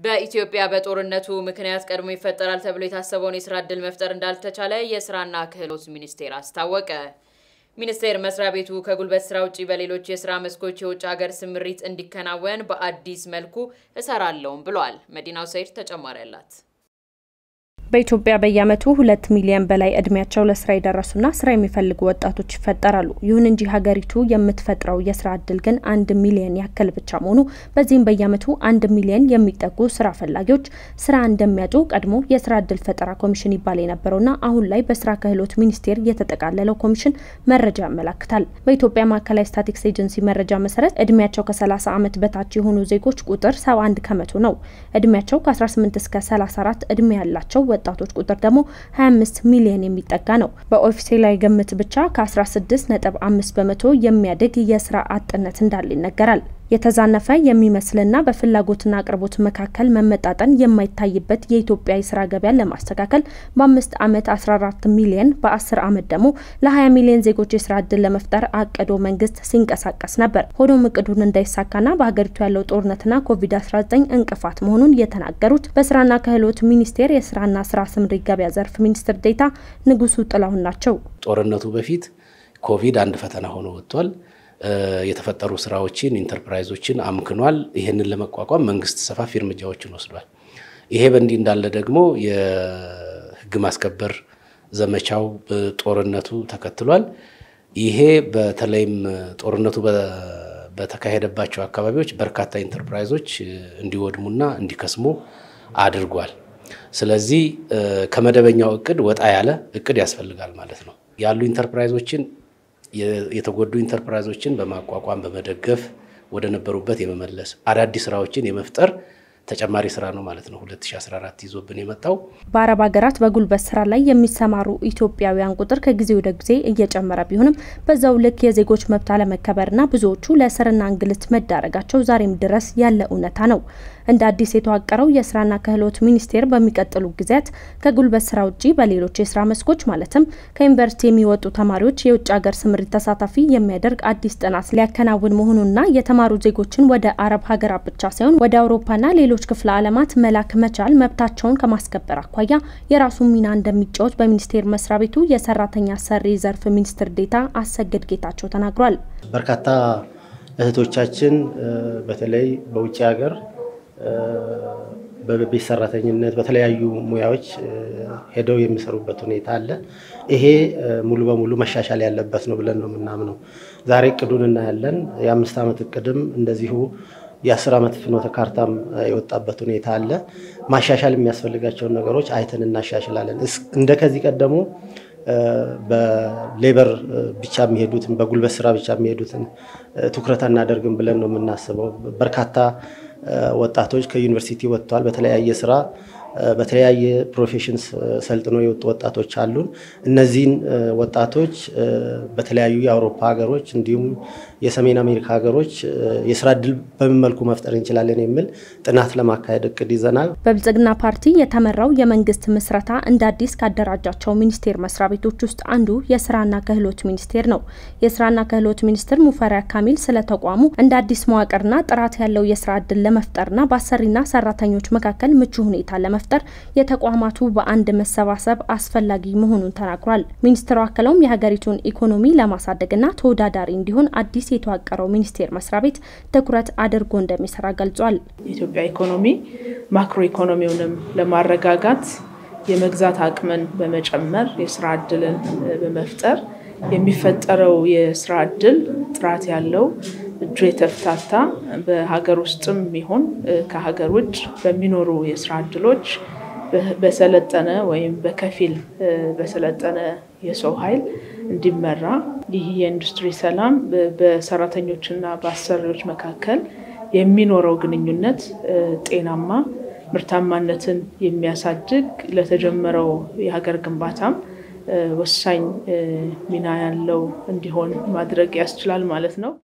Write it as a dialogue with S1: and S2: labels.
S1: በኢትዮጵያ በጦርነቱ ምክንያት ቀድሞ ይፈጠራል ተብሎ የታሰበውን የስራ ዕድል መፍጠር እንዳልተቻለ የስራና ክህሎት ሚኒስቴር አስታወቀ። ሚኒስቴር መስሪያ ቤቱ ከጉልበት ስራ ውጭ በሌሎች የስራ መስኮች የውጭ ሀገር ስምሪት እንዲከናወን በአዲስ መልኩ እሰራለሁም ብሏል። መዲናው ሰይድ ተጨማሪ አላት።
S2: በኢትዮጵያ በየዓመቱ ሁለት ሚሊዮን በላይ እድሜያቸው ለስራ የደረሱና ስራ የሚፈልጉ ወጣቶች ይፈጠራሉ። ይሁን እንጂ ሀገሪቱ የምትፈጥረው የስራ እድል ግን አንድ ሚሊዮን ያክል ብቻ መሆኑ በዚህም በየዓመቱ አንድ ሚሊዮን የሚጠጉ ስራ ፈላጊዎች ስራ እንደሚያጡ ቀድሞ የስራ እድል ፈጠራ ኮሚሽን ይባል የነበረውና አሁን ላይ በስራ ክህሎት ሚኒስቴር የተጠቃለለው ኮሚሽን መረጃ ያመላክታል። በኢትዮጵያ ማዕከላዊ ስታቲክስ ኤጀንሲ መረጃ መሰረት እድሜያቸው ከ30 ዓመት በታች የሆኑ ዜጎች ቁጥር 71 ከመቶ ነው። እድሜያቸው ከ18 እስከ 34 እድሜ ያላቸው ወጣቶች ቁጥር ደግሞ 25 ሚሊዮን የሚጠጋ ነው። በኦፊሴላዊ ግምት ብቻ ከ16.5 በመቶ የሚያድግ የስራ አጥነት እንዳለ ይነገራል። የተዛነፈ የሚመስልና በፍላጎትና አቅርቦት መካከል መመጣጠን የማይታይበት የኢትዮጵያ የስራ ገበያን ለማስተካከል በአምስት ዓመት 14 ሚሊዮን በ10 ዓመት ደግሞ ለ20 ሚሊዮን ዜጎች የስራ እድል ለመፍጠር አቅዶ መንግስት ሲንቀሳቀስ ነበር። ሆኖም እቅዱን እንዳይሳካና በሀገሪቱ ያለው ጦርነትና ኮቪድ-19 እንቅፋት መሆኑን የተናገሩት በስራና ክህሎት ሚኒስቴር የስራና ስራ ስምሪት ገበያ ዘርፍ ሚኒስትር ዴኤታ ንጉሱ ጥላሁን ናቸው።
S3: ጦርነቱ በፊት ኮቪድ አንድ ፈተና ሆኖ ወጥቷል። የተፈጠሩ ስራዎችን ኢንተርፕራይዞችን አምክኗል። ይህንን ለመቋቋም መንግስት ሰፋፊ እርምጃዎችን ወስዷል። ይሄ በእንዲህ እንዳለ ደግሞ የህግ ማስከበር ዘመቻው ጦርነቱ ተከትሏል። ይሄ በተለይም ጦርነቱ በተካሄደባቸው አካባቢዎች በርካታ ኢንተርፕራይዞች እንዲወድሙና እንዲከስሙ አድርጓል። ስለዚህ ከመደበኛው እቅድ ወጣ ያለ እቅድ ያስፈልጋል ማለት ነው። ያሉ ኢንተርፕራይዞችን የተጎዱ ኢንተርፕራይዞችን በማቋቋም በመደገፍ ወደ ነበሩበት የመመለስ አዳዲስ ስራዎችን የመፍጠር ተጨማሪ ስራ ነው ማለት ነው። 2014 ይዞብን የመጣው
S2: በአረብ ሀገራት በጉልበት ስራ ላይ የሚሰማሩ ኢትዮጵያውያን ቁጥር ከጊዜ ወደ ጊዜ እየጨመረ ቢሆንም በዛው ልክ የዜጎች መብት አለመከበርና ብዙዎቹ ለእስርና እንግልት መዳረጋቸው ዛሬም ድረስ ያለ እውነታ ነው። እንደ አዲስ የተዋቀረው የስራና ክህሎት ሚኒስቴር በሚቀጥሉ ጊዜያት ከጉልበት ስራ ውጭ በሌሎች የስራ መስኮች ማለትም ከዩኒቨርሲቲ የሚወጡ ተማሪዎች የውጭ ሀገር ስምሪት ተሳታፊ የሚያደርግ አዲስ ጥናት ሊያከናውን መሆኑንና የተማሩ ዜጎችን ወደ አረብ ሀገራት ብቻ ሳይሆን ወደ አውሮፓና ሌሎች ክፍለ ዓለማት መላክ መቻል መብታቸውን ከማስከበር አኳያ የራሱን ሚና እንደሚጫወት በሚኒስቴር መስሪያ ቤቱ የሰራተኛ ሰሪ ዘርፍ ሚኒስትር ዴኤታ አሰግድ ጌታቸው ተናግሯል።
S4: በርካታ እህቶቻችን በተለይ በውጭ ሀገር በቤት ሰራተኝነት በተለያዩ ሙያዎች ሄደው የሚሰሩበት ሁኔታ አለ። ይሄ ሙሉ በሙሉ መሻሻል ያለበት ነው ብለን ነው የምናምነው። ዛሬ እቅዱን እናያለን። የአምስት ዓመት እቅድም እንደዚሁ የአስር ዓመት ፍኖተ ካርታም የወጣበት ሁኔታ አለ። ማሻሻል የሚያስፈልጋቸውን ነገሮች አይተን እናሻሽላለን። እንደ ከዚህ ቀደሙ በሌበር ብቻ የሚሄዱትን በጉልበት ስራ ብቻ የሚሄዱትን ትኩረት አናደርግም ብለን ነው የምናስበው። በርካታ ወጣቶች ከዩኒቨርሲቲ ወጥተዋል። በተለያየ ስራ በተለያየ ፕሮፌሽንስ ሰልጥኖ የወጡ ወጣቶች አሉን። እነዚህን ወጣቶች በተለያዩ የአውሮፓ ሀገሮች እንዲሁም የሰሜን አሜሪካ ሀገሮች የስራ እድል በምን መልኩ መፍጠር እንችላለን የሚል ጥናት ለማካሄድ እቅድ ይዘናል።
S2: በብልጽግና ፓርቲ የተመራው የመንግስት ምስረታ እንደ አዲስ ካደራጃቸው ሚኒስቴር መስሪያ ቤቶች ውስጥ አንዱ የስራና ክህሎት ሚኒስቴር ነው። የስራና ክህሎት ሚኒስትር ሙፈሪያት ካሚል ስለ ተቋሙ እንደ አዲስ መዋቅርና ጥራት ያለው የስራ እድል ለመፍጠርና በአሰሪና ሰራተኞች መካከል ምቹ ሁኔታ ለመፍጠር የተቋማቱ በአንድ መሰባሰብ አስፈላጊ መሆኑን ተናግሯል። ሚኒስትሩ አክለውም የሀገሪቱን ኢኮኖሚ ለማሳደግና ተወዳዳሪ እንዲሆን አዲስ የተዋቀረው ሚኒስቴር መስሪያ ቤት ትኩረት አድርጎ እንደሚሰራ ገልጿል።
S5: የኢትዮጵያ ኢኮኖሚ ማክሮ ኢኮኖሚውንም ለማረጋጋት የመግዛት አቅምን በመጨመር የስራ እድልን በመፍጠር የሚፈጠረው የስራ እድል ጥራት ያለው እጁ የተፍታታ በሀገር ውስጥም ይሁን ከሀገር ውጭ በሚኖሩ የስራ እድሎች በሰለጠነ ወይም በከፊል በሰለጠነ የሰው ኃይል እንዲመራ ይህ የኢንዱስትሪ ሰላም በሰራተኞችና በአሰሪዎች መካከል የሚኖረው ግንኙነት ጤናማ፣ ምርታማነትን የሚያሳድግ ለተጀመረው የሀገር ግንባታም ወሳኝ ሚና ያለው እንዲሆን ማድረግ ያስችላል ማለት ነው።